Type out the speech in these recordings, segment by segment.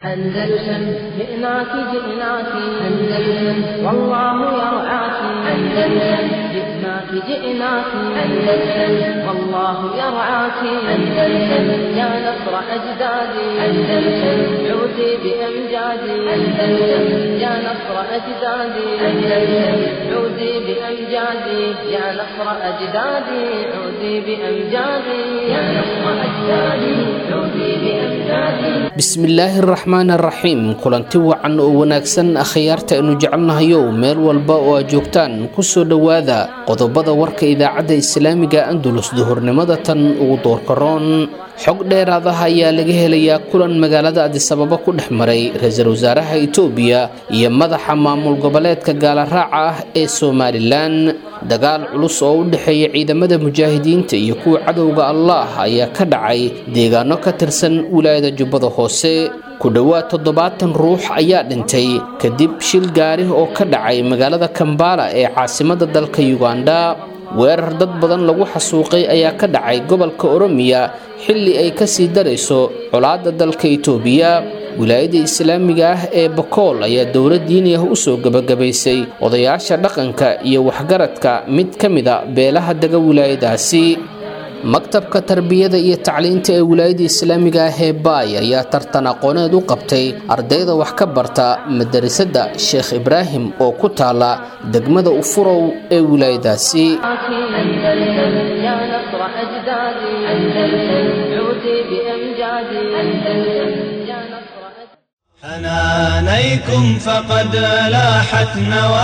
أندلسن جئناك جئناك أندلسن والله يرعاك أندلسن جئناك جئناك أندلسن والله يرعاك أندلسن يا نصر أجدادي أندلسن عودي بأمجادي أندلسن يا نصر أجدادي أندلسن عودي بأمجادي يا نصر أجدادي عودي بأمجادي يا نصر أجدادي عودي بأمجادي bismillaahi araxmaan araxiim kulanti wacan oo wanaagsan akhyaarta aynu jecelnahayow meel walba oo aad joogtaan kusoo dhowaada qodobada warka idaacadda islaamiga andulus duhurnimada tan ugu doorkaroon xog dheeraadaha ayaa laga helayaa kulan magaalada adisababa ku dhex maray ra-iisul wasaaraha itoobiya iyo madaxa maamul goboleedka gaalaraaca ah ee somalilan dagaal culus oo u dhexeeya ciidamada mujaahidiinta iyo kuwa cadowga allah ayaa ka dhacay deegaano ka tirsan wilaayada jubbada hoose ku dhowaad toddobaatan ruux ayaa dhintay kadib shil gaari oo ka dhacay magaalada kambala ee caasimada dalka yuganda weerar dad badan lagu xasuuqay ayaa ka dhacay gobolka oromiya xilli ay kasii darayso colaadda dalka itoobiya wilaayada islaamiga ah ee bakool ayaa dowlad diini ah usoo gebagabaysay odayaasha dhaqanka iyo waxgaradka mid ka mida beelaha dega wilaayadaasi maktabka tarbiyada iyo tacliinta ee wilaayada islaamiga ah ee baay ayaa tartan aqooneed u qabtay ardayda wax ka barta madarasada sheekh ibraahim oo ku taala degmada ufurow ee wilaayadaasi أندلسن يا نصر أجدادي أندلسن عودي بأمجادي أندلسن يا نصر أجدادي حنانيكم فقد لاحت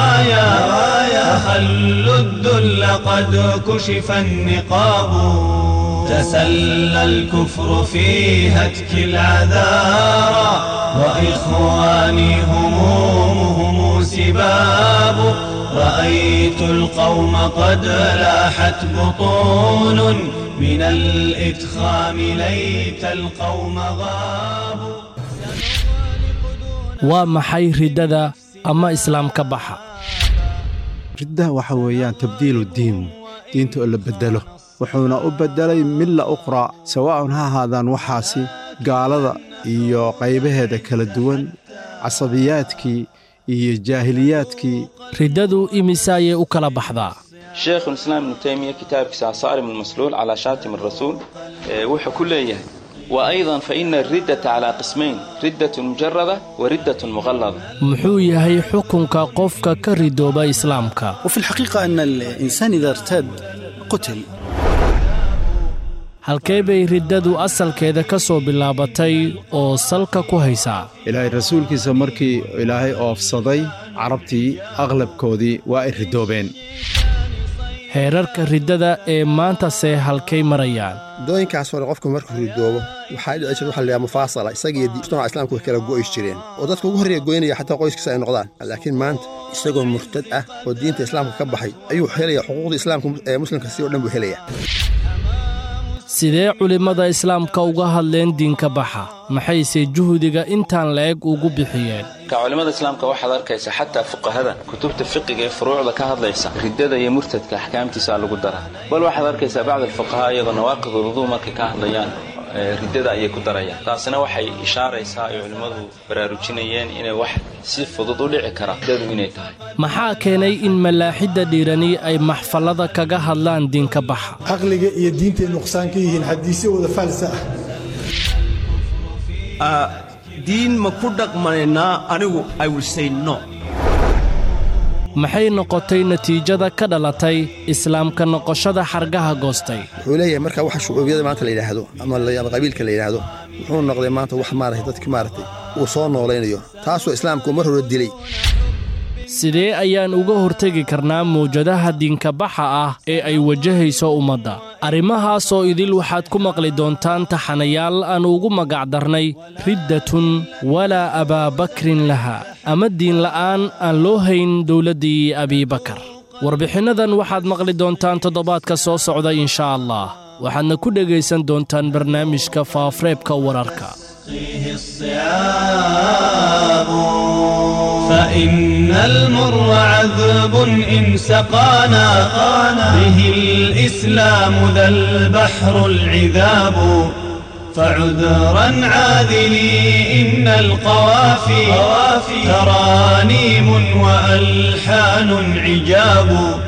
نوايا خلوا الذل قد كشف النقاب تسلى الكفر في هتك العذارى وإخواني همومهم سباب رأيت القوم قد لاحت بطون من الإدخام ليت القوم غابوا waa maxay riddada ama islaamka baxa riddaha waxa weeyaan tabdiilu diin diinta oo la beddelo wuxuuna u beddelay milla uqraa sawaa'un ha ahaadaan waxaasi gaalada iyo qaybaheeda kala duwan casabiyaadkii iyo jaahiliyaadkii riddadu imise ayay u kala baxdaa sheekh islaam ibnu taymiya kitaabkiisa asaarim almasluul calaa shaatim arasuul wuxuu ku leeyahay وأيضا فإن الردة على قسمين ردة مجردة وردة مغلظة muxuu yahay xukunka qofka ka ridooba islaamka وفي الحقيقة أن الإنسان إذا ارتد قتل halkee bay riddadu asalkeeda ka soo bilaabatay oo salka ku haysaa ilaahay rasuulkiisa markii ilaahay oofsaday carabtii aqlabkoodii waa ay ridoobeen heerarka riddada ee maantase halkay marayaan dooyinkaas hore qofku markuu ridoobo waxaa dhici jirta waxa la yidhaha mufaasala isagiyo mujtamaca islaamku way kala go'is jireen oo dadka ugu horreeya goynaya xataa qoyskiisa ay noqdaan laakiin maanta isagoo murtad ah oo diinta islaamka ka baxay ayuu helaya xuquuqda islaamka ee muslimka si oo dhan buu helaya sidee culimmada islaamka uga hadleen diinka baxa maxayse juhdiga intaan la-eg ugu bixiyeen ka culimmada islaamka waxaad arkaysa xataa fuqahada kutubta fiqiga ee furuucda ka hadlaysa riddada iyo murtadka axkaamtiisa lagu daraa bal waxaad arkaysaa bacd alfuqahaa iyagoo nawaaqid uluduu markay ka hadlayaan riddada ayay ku darayaan taasina waxay ishaaraysaa ay culimmadu baraarujinayeen inay wax si fudud u dhici kara riddadu inay tahay maxaa keenay in malaaxidda dhiirani ay maxfallada kaga hadlaan diinka baxa caqliga iyo diintay nuqsaan ka yihiin xadiisyo wada faalsa ah diin ma ku dhaqmanaynaa anigu i will say no maxay noqotay natiijada ka dhalatay islaamka noqoshada xargaha goostay wuxuu leeyahay marka waxa shucuubiyada maanta la yidhaahdo ama qabiilka la yidhaahdo wuxuu noqday maanta wax maaragtay dadki maaragtay uu soo noolaynayo taasoo islaamku mar hore dilay sidee ayaan uga hortegi karnaa mawjadaha diinkabaxa ah ee ay wajahayso ummadda arrimahaasoo idil waxaad ku maqli doontaan taxanayaal aan ugu magacdarnay riddatun walaa abaabakrin laha ama diinla'aan aan loo hayn dowladdii abiibakar warbixinnadan waxaad maqli doontaan toddobaadka soo socda inshaa allah waxaadna ku dhegaysan doontaan barnaamijka faafreebka wararka فيه الصيام فإن المر عذب إن سقانا به الإسلام ذا البحر العذاب فعذرا عاذلي إن القوافي ترانيم وألحان عجاب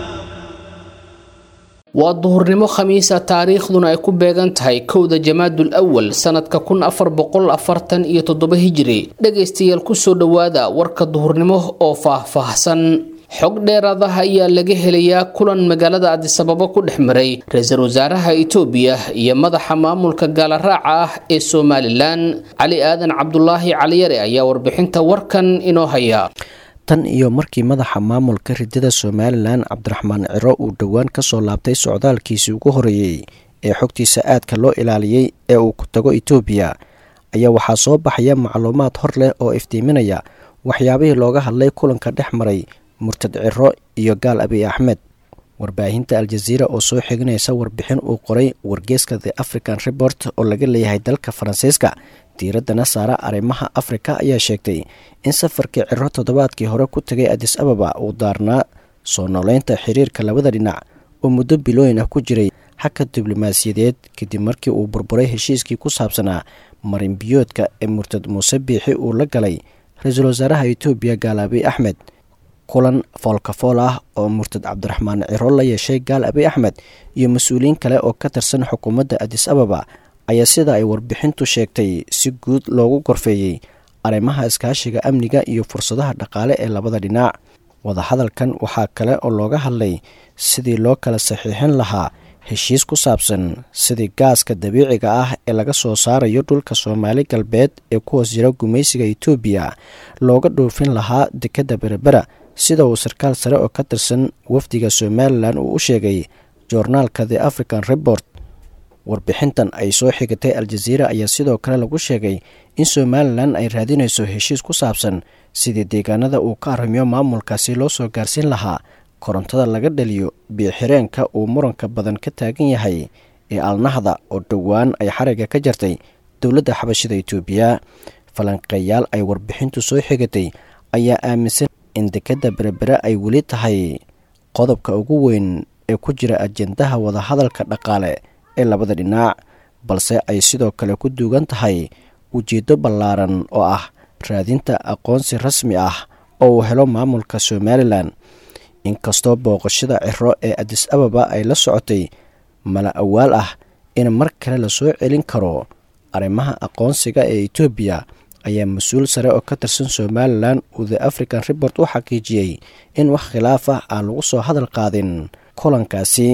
waa duhurnimo khamiisa taariikhduna ay ku beegan tahay kowda jamaadul awal sanadka kun afar boqol afartan iyo toddoba hijiri dhegaystayaal kusoo dhowaada warka duhurnimo oo faah-faahsan xog dheeraadaha ayaa laga helayaa kulan magaalada adisababo ku dhex maray ra-iisul wasaaraha itoobiya iyo madaxa maamulka gaalaraaca ah ee somalilan cali aadan cabdulaahi caliyare ayaa warbixinta warkan inoo haya tan iyo markii madaxa maamulka ridada somalilan cabdiraxmaan ciro uu dhowaan ka soo laabtay socdaalkiisii ugu horeeyey ee xogtiisa aadka loo ilaaliyey ee uu ku tago itoobiya ayaa waxaa soo baxaya macluumaad hor leh oo iftiiminaya waxyaabihii looga hadlay kulanka dhex maray murtad ciro iyo gaal abiy axmed warbaahinta aljaziira oo soo xiginaysa warbixin uu qoray wargeeska the african report oo laga leeyahay dalka faransiiska diiraddana saara arrimaha afrika ayaa sheegtay in safarkii ciro toddobaadkii hore ku tegay adis ababa uu daarnaa soo nooleynta xiriirka labada dhinac oo muddo bilooyin ah ku jiray xagka diblomaasiyadeed kadib markii uu burburay heshiiskii ku saabsanaa marinbiyoodka ee murtad muuse biixi uu la galay ra-iisul wasaaraha itoobiya gaal abiy axmed kulan foolkafool ah oo murtad cabdiraxmaan ciro la yeeshay gaal abiy axmed iyo mas-uuliyiin kale oo ka tirsan xukuumadda adis ababa ayaa sida ay warbixintu sheegtay si guud loogu gorfeeyey arrimaha iskaashiga amniga iyo fursadaha dhaqaale ee labada dhinac wadahadalkan waxaa kale oo looga hadlay sidii loo kala saxiixin lahaa heshiis ku saabsan sidii gaaska dabiiciga ah ee laga soo saarayo dhulka soomaali galbeed ee ku hoos jira gumaysiga itoobiya looga dhoofin lahaa dekedda berebera sida uu sarkaal sare oo ka tirsan wafdiga somalilan uu u sheegay joornaalka the african report warbixintan ay soo xigatay aljaziira ayaa sidoo kale lagu sheegay in somalilan ay raadinayso heshiis ku saabsan sidii deegaanada uu ka arrimiyo maamulkaasi loo soo gaarsiin lahaa korontada laga dhaliyo biyoxireenka uu muranka badan ka taagan yahay ee alnahda oo dhowaan ay xariga ka jartay dowladda xabashida itoobiya falanqeeyaal ay warbixintu soo xigatay ayaa aaminsan in dekedda berebere ay weli tahay qodobka ugu weyn ee ku jira ajendaha wadahadalka dhaqaale ee labada dhinac balse ay sidoo kale ku duugan tahay ujeeddo ballaaran oo ah raadinta aqoonsi rasmi ah oo uu helo maamulka somalilan inkastoo booqashada ciro ee adis ababa ay la socotay mala awaal ah in mar kale lasoo celin karo arrimaha aqoonsiga ee etoobiya ayaa mas-uul sare oo ka tirsan somalilan uu the african report u xaqiijiyey in wax khilaaf ah aan lagu soo hadal qaadin kulankaasi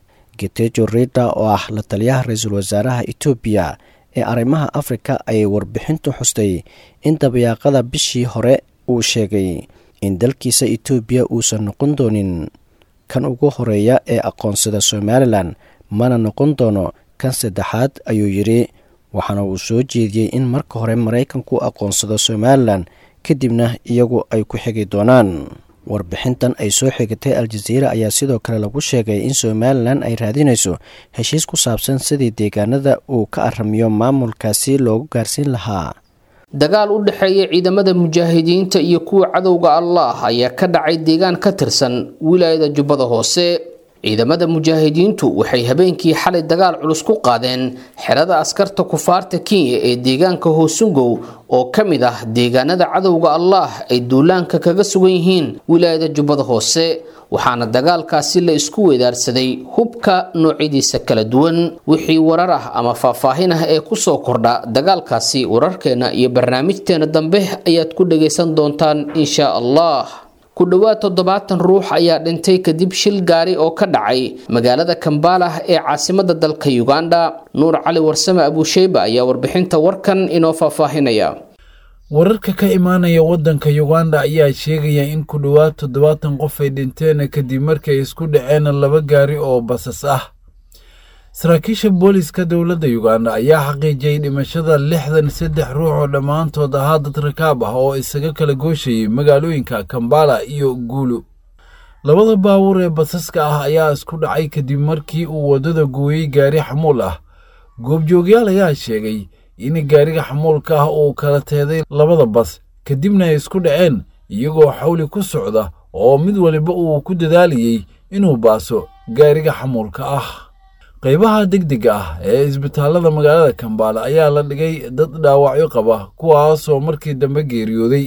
getejo rida oo ah la taliyaha ra-iisul wasaaraha etoobiya ee arrimaha afrika ayay warbixintu xustay in dabayaaqada bishii hore uu sheegay in dalkiisa etoobiya uusan noqon doonin kan ugu horeeya ee aqoonsada somalilan mana noqon doono kan saddexaad ayuu yidhi waxaana uu soo jeediyey in marka hore maraykanku aqoonsado somalilan kadibna iyagu ay ku xigi doonaan warbixintan ay soo xigatay aljaziira ayaa sidoo kale lagu sheegay in somalilan ay raadinayso heshiis ku saabsan sidii deegaanada uu ka aramiyo maamulkaasi loogu gaarsiin lahaa dagaal u dhexeeya ciidamada mujaahidiinta iyo kuwa cadowga allah ayaa ka dhacay deegaan ka tirsan wilaayada jubbada hoose ciidamada mujaahidiintu waxay habeenkii xalay dagaal culus ku qaadeen xerada askarta kufaarta kenya ee deegaanka hoosungow oo ka mid ah deegaanada cadowga allah ay duulaanka kaga sugan yihiin wilaayada jubbada hoose waxaana dagaalkaasi la isku weedaarsaday hubka noocyadiisa kala duwan wixii warar ah ama faahfaahin ah ee kusoo kordha dagaalkaasi wararkeena iyo barnaamijteena dambe ayaad ku dhagaysan doontaan insha allah ku dhowaad toddobaatan ruux ayaa dhintay kadib shil gaari oo ka dhacay magaalada kambalah ee caasimada dalka uganda nuur cali warsame abuusheyba ayaa warbixinta warkan inoo faahfaahinaya wararka ka imaanaya waddanka uganda ayaa sheegaya in ku dhowaad toddobaatan qof ay dhinteen kadib markay isku dhaceen laba gaari oo basas ah saraakiisha booliska dowladda uganda ayaa xaqiijiyey dhimashada lixdan saddex ruux oo dhammaantood ahaa dad rakaab ah oo isaga kala gooshayay magaalooyinka kambala iyo guulu labada baabuur ee basaska ah ayaa isku dhacay kadib markii uu waddada gooyey gaari xamuul ah goobjoogyaal ayaa sheegay in gaariga xamuulka ah uu kala teeday labada bas kadibna ay isku dhaceen iyagoo xawli ku socda oo mid waliba uu ku dadaalayey inuu baaso gaariga xamuulka ah qaybaha degdega ah ee isbitaallada magaalada kambaala ayaa la dhigay dad dhaawacyo qaba kuwaasoo markii dambe geeriyooday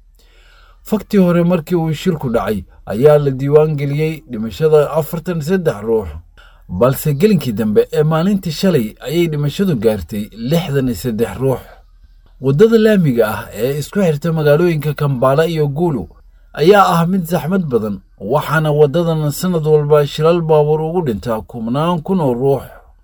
faktii hore markii uu shilku dhacay ayaa la diiwaan geliyey dhimashada afartan saddex ruux balse gelinkii dambe ee maalintii shalay ayay dhimashadu gaartay lixdan iyo saddex ruux waddada laamiga ah ee isku xirta magaalooyinka kambaala iyo guulu ayaa ah mid saxmad badan waxaana waddadan sannad walba shilal baabuur ugu dhintaa kubnaan kun oo ruux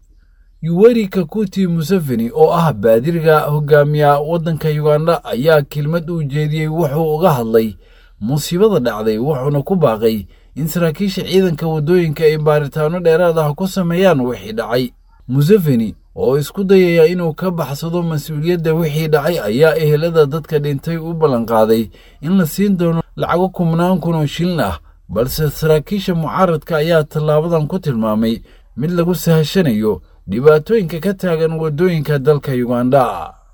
yuweri kakuti museveni oo ah baadiriga hogaamiya waddanka yuganda ayaa kelmad uu jeediyey wuxuu uga hadlay musiibada dhacday wuxuuna ku baaqay in saraakiisha ciidanka waddooyinka ay baaritaano dheeraad ah ku sameeyaan wixii dhacay museveni oo isku dayaya inuu ka baxsado mas-uuliyadda wixii dhacay ayaa ehelada dadka dhintay u ballanqaaday in la siin doono lacago kubnaan kun oo shilin ah balse saraakiisha mucaaradka ayaa tallaabadan ku tilmaamay mid lagu sahashanayo dhibaatooyinka ka taagan waddooyinka dalka yuganda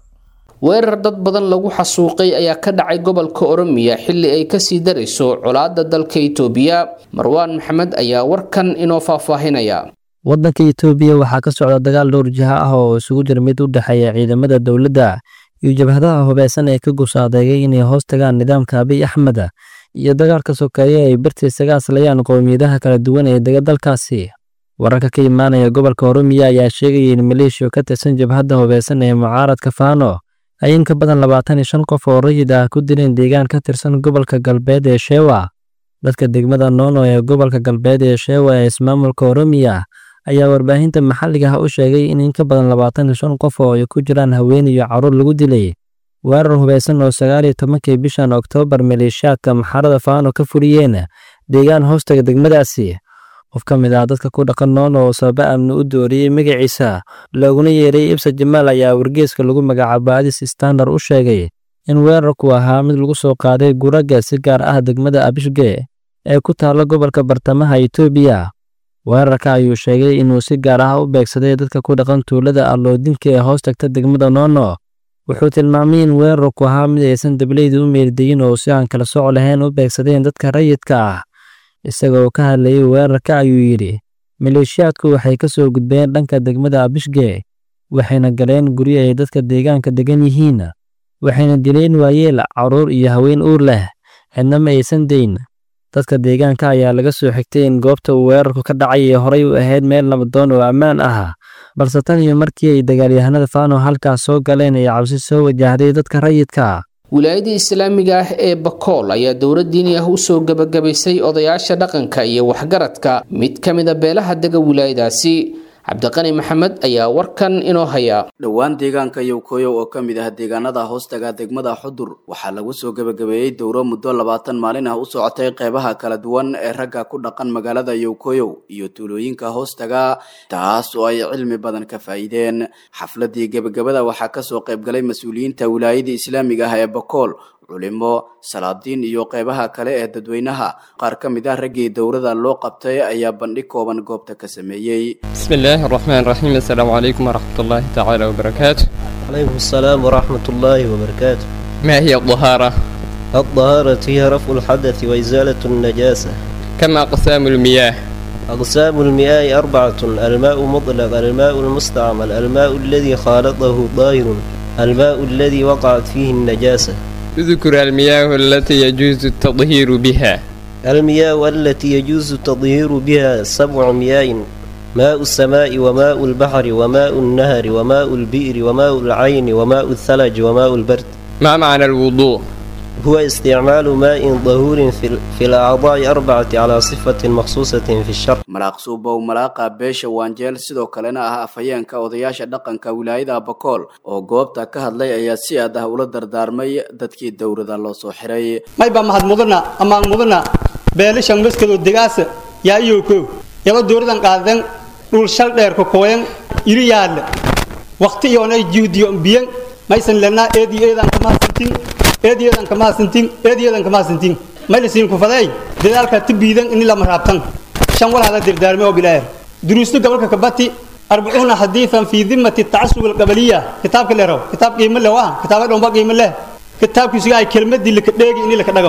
weerar dad badan lagu xasuuqay ayaa ka dhacay gobolka oromiya xilli ay kasii darayso colaadda dalka itoobiya marwaan maxamed ayaa warkan inoo faahfaahinaya waddanka itoobiya waxaa ka socda dagaal dhowr jiha ah oo isugu jira mid u dhexeeya ciidamada dowladda iyo jabhadaha hubeysan ee ka gusaadeegay inay hoos tagaan nidaamka abiy axmed iyo dagaalka sokeeye ay bartiisaga aslayaan qowmiyadaha kala duwan ee dega dalkaasi wararka ka imaanaya gobolka oromiya ayaa sheegaya in maleeshiya ka tirsan jabhadda hubeysan ee mucaaradka faano ay in ka badan labaatan iyo shan qof oo rayid ah ku dileen deegaan ka tirsan gobolka galbeed ee sheewa dadka degmada noono ee gobolka galbeed ee sheewa ee ismaamulka oromiya ayaa warbaahinta maxalliga ah u sheegay in in ka badan labaatan iyo shan qof oo ay ku jiraan haween iyo carruur lagu dilay weerar hubeysan oo sagaal iyo tobankii bishan oktoobar maleeshiyaadka maxarada faano ka fuliyeen deegaan hoostaga degmadaasi qof ka mid ah dadka ku dhaqan noono oo sababa amni u dooriyey magaciisa looguna yeeray ibsa jamaal ayaa wargeeska lagu magacaabo adis standard u sheegay in weerarku ahaa mid lagu soo qaaday guraga si gaar ah degmada abishge ee ku taalla gobolka bartamaha itoobiya weerarka ayuu sheegay inuu si gaar ah u beegsaday dadka ku dhaqan tuulada alloodinka ee hoos tagta degmada noono wuxuu tilmaamay in weerarku ahaa mid aysan dableyda u meeldayin oo si aan kala soco lahayn u beegsadeen dadka rayidka ah isagoo ka hadlayay weerarka ayuu yidhi maleeshiyaadku waxay ka soo gudbeen dhanka degmada abishge waxayna galeen guryo ay dadka deegaanka degan yihiin waxayna dileen waayeel carruur iyo haween uur leh cidna ma aysan dayn dadka deegaanka ayaa laga soo xigtay in goobta uu weerarku ka dhacay ee horey u ahayd meel nabadoon oo ammaan ah balse tan iyo markii ay dagaalyahanada faano halkaas soo galeen ay cabsi soo wajahday dadka rayidka wilaayadii islaamiga ah ee bakool ayaa dowlad diini ah usoo gebagabaysay odayaasha dhaqanka iyo waxgaradka mid ka mida beelaha dega wilaayadaasi cabdiqani maxamed ayaa warkan inoo haya dhowaan deegaanka yowkoyow oo ka mid ah deegaanada hoostaga degmada xudur waxaa lagu soo gebagabeeyey dowro muddo labaatan maalin ah u socotay qeybaha kala duwan ee ragga ku dhaqan magaalada yowkoyow iyo tuulooyinka hoostaga taas oo ay cilmi badan ka faa'iideen xafladii gebagabada waxaa kasoo qaybgalay mas-uuliyiinta wilaayada islaamiga ah ee bakool culimo salaadiin iyo qeybaha kale ee dadweynaha qaar ka mid ah raggii dowrada loo qabtay ayaa bandhig kooban goobta ka sameeyey بسم الله الرحمن الرحيم السلام عليكم ورحمة الله تعالى وبركاته عليكم السلام ورحمة الله وبركاته ما هي الطهارة؟ الطهارة هي رفع الحدث وإزالة النجاسة كما أقسام المياه أقسام المياه أربعة الماء مطلق الماء المستعمل الماء الذي خالطه ظاهر الماء الذي وقعت فيه النجاسة اذكر المياه التي يجوز التطهير بها المياه التي يجوز التطهير بها سبع مياه ماء السماء وماء البحر وماء النهر وماء البئر وماء العين وماء الثلج وماء البرد ما معنى الوضوء؟ هو استعمال ماء ظهور في, في الأعضاء أربعة على صفة مخصوصة في الشرع malaaq suubow malaaqa beesha waanjeel sidoo kalena ah afhayeenka odayaasha dhaqanka wilaayada bakool oo goobta ka hadlay ayaa si aad ah ula dardaarmay dadkii dowrada loo soo xiray mayba mahad mudana amaan mudana beelishan maskado degaasa yaa iyowkow yaba dowradan qaadan dhul shal dheer kokooyan iri yaadle waqti iyoonay juudiyo biyan maysan lenaa eedi eedan kamahadsantin eedi eedan kamahadsantin eedi eedan kamahadsantin maylasiin kufadeey dadaalka tibiidan ini lama raabtan shan wal hada dirdaarme oo bilaayar duruustu gobolka kabati arbacuuna xadiidan fii dimati tacasub alqabaliya kitaabka leero kitaab qiimo leh waa kitaaba dhomba qiimo leh kitaabkiisuga ay kelmadii laka dheegi ini laka dhagam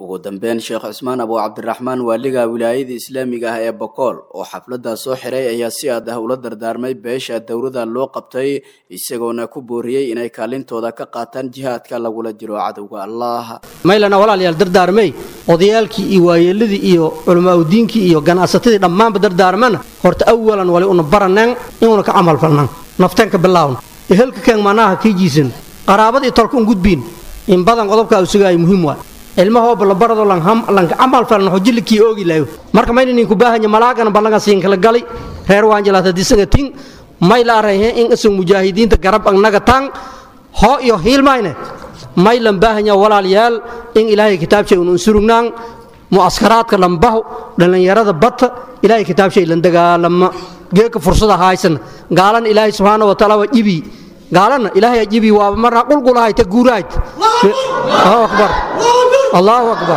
ugu dambeyn sheekh cusmaan abu cabdiraxmaan waaliga wilaayada islaamiga ah ee bokool oo xafladda soo xiray ayaa si aad ah ula dardaarmay beesha dowrada loo qabtay isagoona ku booriyey inay kaalintooda ka qaataan jihaadka lagula jiro cadowga allah maylana walaalayaal dardaarmay odayaalkii iyo waayeeladii iyo culamaauddiinkii iyo ganacsatadii dhammaanba dardaarmana horta awalan wali una baraneen inuuna ka camal falnaan nafteenka bilaawna ehelka keen manaha kii jiisan qaraabad iyo tolka un gudbiin in badan qodobkaa usugaaya muhiim waa ilmahooba la barado lanka camal falan xojillikii oogi layo marka mayna ninku baahanya malaagana ballaga siin kala gali reer waanjalaata disaga tin may la arayhe in isag mujaahidiinta garab agnaga tang hoo iyo hiilmayne may lan baahanya walaalayaal in ilaahay kitaabshay un unsurugnaan mu'askaraadka lambaho dhallinyarada bata ilaahay kitaabshay lan dagaalama geeka fursada haysana gaalana ilaahay subxaana wa taala waa jibi gaalana ilaahay jibi waaba marna qulqulahay ta guurahayd allahu akbar allahu akbar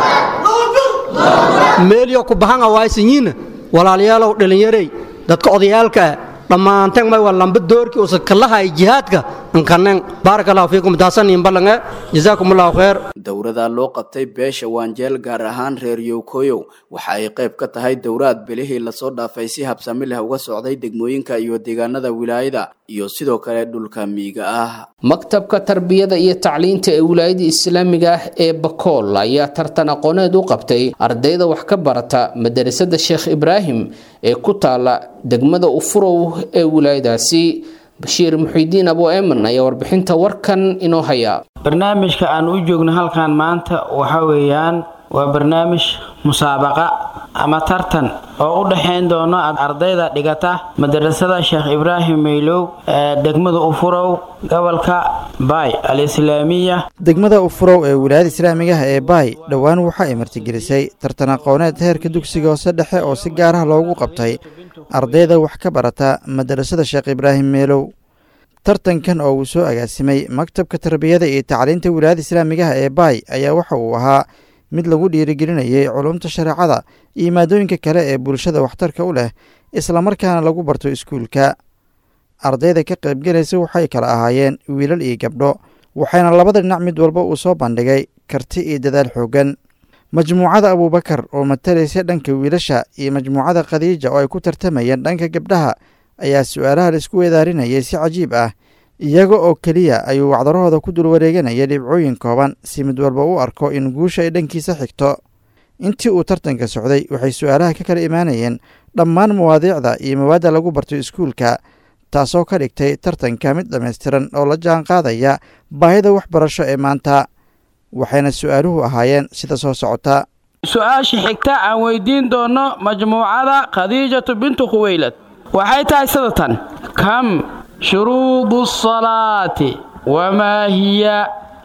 meelyo ku bahanga waaysanyiina walaalayaalow dhallinyarey dadka odayaalkaa dhammaanteen may waa lamba doorkii usa kalahay jihaadka ankaneen baaraka allahu fiikum daasaniin ballange jazaakum allahu khayr dowrada loo qabtay beesha waanjeel gaar ahaan reer yowkoyow waxa ay qayb ka tahay dowraad belihii lasoo dhaafay si habsami leh uga socday degmooyinka iyo deegaanada wilaayada iyo sidoo kale dhulka miyiga ah maktabka tarbiyada iyo tacliinta ee wilaayada islaamiga ah ee bakool ayaa tartan aqooneed u qabtay ardayda wax ka barata madarasada sheekh ibraahim ee ku taala degmada ufurow ee wilaayadaasi bashiir muxiidiin abu eeman ayaa warbixinta warkan inoo haya barnaamijka aan u joogno halkan maanta waxa weeyaan waa barnaamij musaabaqa ama tartan oo u dhexayn doono ardayda dhigata madarasada sheekh ibraahim maylow ee degmada ufurow gobolka baay al-islaamiya degmada ufurow ee wilaayada islaamiga ah ee baay dhowaan waxa ay martigelisay tartan aqooneed heerka dugsiga hoose dhexe oo si gaar ah loogu qabtay ardayda wax ka barata madarasada sheekh ibraahim meelow tartankan oo uu soo agaasimay maktabka tarbiyada iyo tacliinta wilaayada islaamigaha ee baay ayaa waxa uu ahaa mid lagu dhiirigelinayay culumta shareecada iyo maadooyinka kale ee bulshada waxtarka u leh islamarkaana lagu barto iskuulka ardayda ka qaybgelaysa waxay kala ahaayeen wiilal iyo gabdho waxayna labada dhinac mid walba uu soo bandhigay karti iyo dadaal xooggan majmuucada abuubakar oo matalaysa dhanka wiilasha iyo majmuucada khadiija oo ay ku tartamayeen dhanka gabdhaha ayaa su-aalaha laisku weedaarinayay si cajiib ah iyaga oo keliya ayuu wacdarahooda ku dul wareeganaya dhibcooyin kooban si mid walba u arko in guusha ay dhankiisa xigto intii uu tartanka socday waxay su-aalaha ka kala imaanayeen dhammaan mawaadiicda iyo mawaadda lagu barto iskuulka taasoo ka dhigtay tartanka mid dhammaystiran oo la jaan qaadaya baahida waxbarasho ee maanta waxayna su-aaluhu ahaayeen sida soo socota su-aasha xigta aan weydiin doono majmuucada khadiijatu bintu khuweylad waxay tahay sidatan kam shuruudu salaati wamaa hiya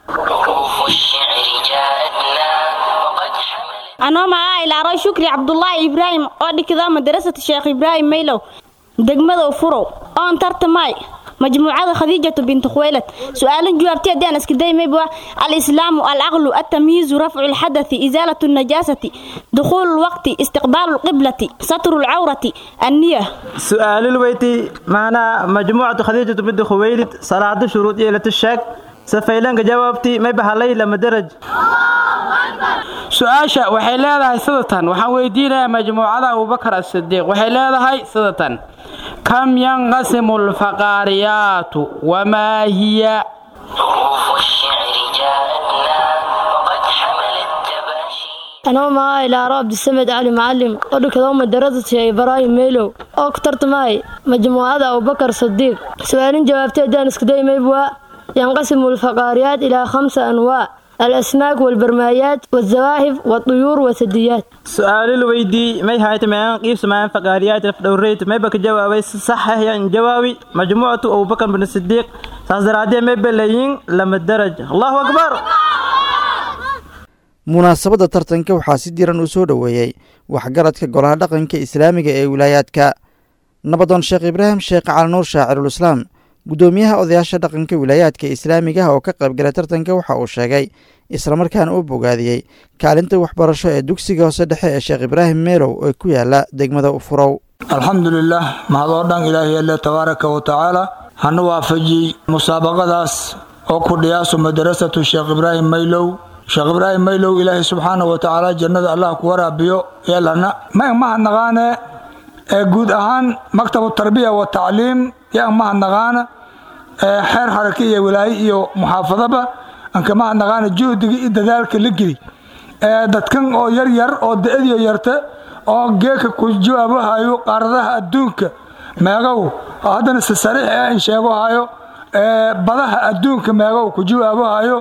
anoo magaca ilaaro shukri cabdulaahi ibraahim oo dhigda madarasata sheekh ibraahim maylow degmada ufurow oon tartamay majmuucada khadiijatu binti khuwaylad su-aalan jawaabtay haddii aan iska daymayba alislaamu alcaqlu altamyiizu rafcu lxadathi isaalatu najaasati dukhuulu lwaqti istiqbaalu lqiblati satru lcawrati anniya su-aalul weyti maanaa majmuucatu khadiijatu binti khuwaylid salaado shuruud yeelata sheeg safaylanka jawaabti may bahalay lama daraj su-aasha waxay leedahay sidatan waxaan weydiinayaa majmuucada abubakar asidiiq waxay leedahay sidatan kam yanqasimu alfaqaariyaatu wamaa hiya anoo magaca ilaaro cabdisamed cali macalim oo dhigtado madarada sheekh ibraahim meylow oo ku tartamay majmuucada abubakar sadiiq su-aalin jawaabtay haddaan iskudaymaybwa yanqasimu alfaqaariyaat ilaa khamsa anwaac الأسماك والبرمايات والزواهف والطيور والثدييات su-aalul weydii may hayta meeqan qiibsa maan faqaariyaat lafdhowreyt may baka jawaabay si sax ah yan jawaabi majmuucatu abubakar bin sidiiq saas daraadee may balayin lama daraj allahu akbar munaasabadda tartanka waxaa si diran uu soo dhoweeyey waxgaradka golaha dhaqanka islaamiga ee wilaayaadka nabadoon sheekh ibraahim sheekh calinuur shaacirulislaam guddoomiyaha odayaasha dhaqanka wilaayaadka islaamigaha oo ka qaybgalay tartanka waxa uu sheegay islamarkaana uu bogaadiyey kaalinta waxbarasho ee dugsiga hoose dhexe ee sheekh ibraahim meelow ee ku yaala degmada ufurow alxamdulilah mahad oo dhan ilaahay alle tabaaraka wa tacaala hana waafajiyey musaabaqadaas oo ku dhiyaaso madarasatu sheekh ibraahim maylow sheekh ibraahim maylow ilaahay subxaana wa tacaala jannada allah ku waraabiyo yeelana ma mahadnaqaane ee guud ahaan maktabu tarbiya wa tacliim yaa mahadnaqaana xeer harake iyo walaaye iyo muxaafadaba anka mahadnaqaana juhdiga iyo dadaalka la geli dadkan oo yar yar oo da-adiyo yarta oo geeka ku jawaabahayo qaaradaha adduunka meegow oo haddana si sariix ah in sheegohayo badaha adduunka meegow ku jawaabahayo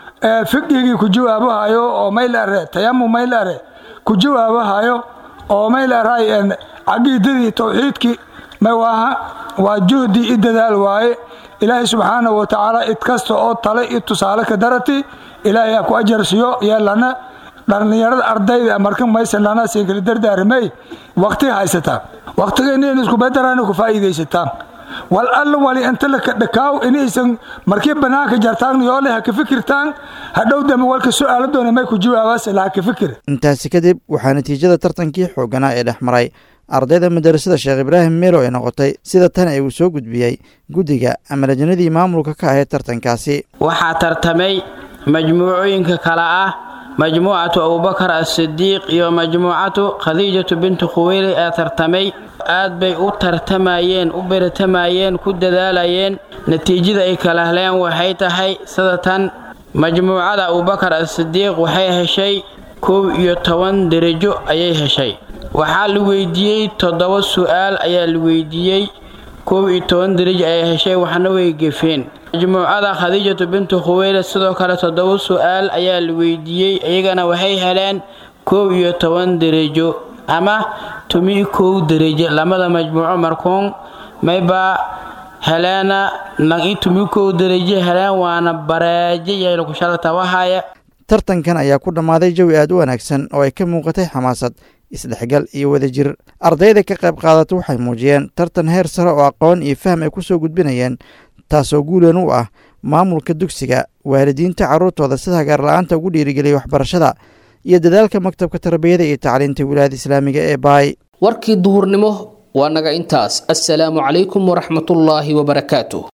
fiqigii ku jawaabahayo oo maylare tayamu maylare ku jawaabahayo oo maylaray caqiidadii towxiidkii mawaaha waa juhdi i dadaal waaye ilaahay subxaana wa tacaala id kasta oo tale i tusaale ka darati ilaahay ku ajarsiyo yeelana dhallinyarada ardayda marka maysan lana siinkala dardaaramay waqti haysataa waqtigeena in isku bedelaan ku faa'iidaysataan wal alla wali inta la dhakaaw inaysan markii banaanka jartaan yoole ha ka fikirtaan hadhow dambe walka su'aalo doona may ku jawaabaas la ka fikir intaasi kadib waxaa natiijada tartankii xooganaa ee dhex maray ardayda madarasada sheekh ibraahim meelo ay noqotay sida tan ay uu soo gudbiyey guddiga ama lajnadii maamulka ka ahayd tartankaasi waxaa tartamay majmuucooyinka kale ah majmuucatu abubakar asidiiq iyo majmuucatu khadiijatu bintu khuweyli ee tartamay aad bay u tartamayeen u beratamayeen ku dadaalayeen natiijada ay kala heleen waxay tahay sida tan majmuucada abubakar asidiiq waxay heshay kow iyo toban derajo ayay heshay waxaa la weydiiyey toddoba su'aal ayaa la weydiiyey kow iyo toban derajo ayay heshay waxna way gefeen majmuucada khadiijatu bintu khuweyle sidoo kale toddoba su'aal ayaa la weydiiyey iyagana waxay heleen kow iyo toban derajo ama tumi kow derajo lamada majmuuco markuun maybaa heleena nagi tumi kow derajo heleen waana bareejo yaylaku shalata wahaya tartankan ayaa ku dhammaaday jawi aad u wanaagsan oo ay ka muuqatay xamaasad isdhexgal iyo wadajir ardayda ka qayb qaadata waxay muujiyeen tartan heer sare oo aqoon iyo faham ay ku soo gudbinayeen taasoo guulan u ah maamulka dugsiga waalidiinta carruurtooda sida hagaarla-aanta ugu dhiirigeliyay waxbarashada iyo dadaalka maktabka tarbiyada iyo tacliinta wilaayada islaamiga ee baay warkii duhurnimo waa naga intaas assalaamu calaykum waraxmatullaahi wabarakaatu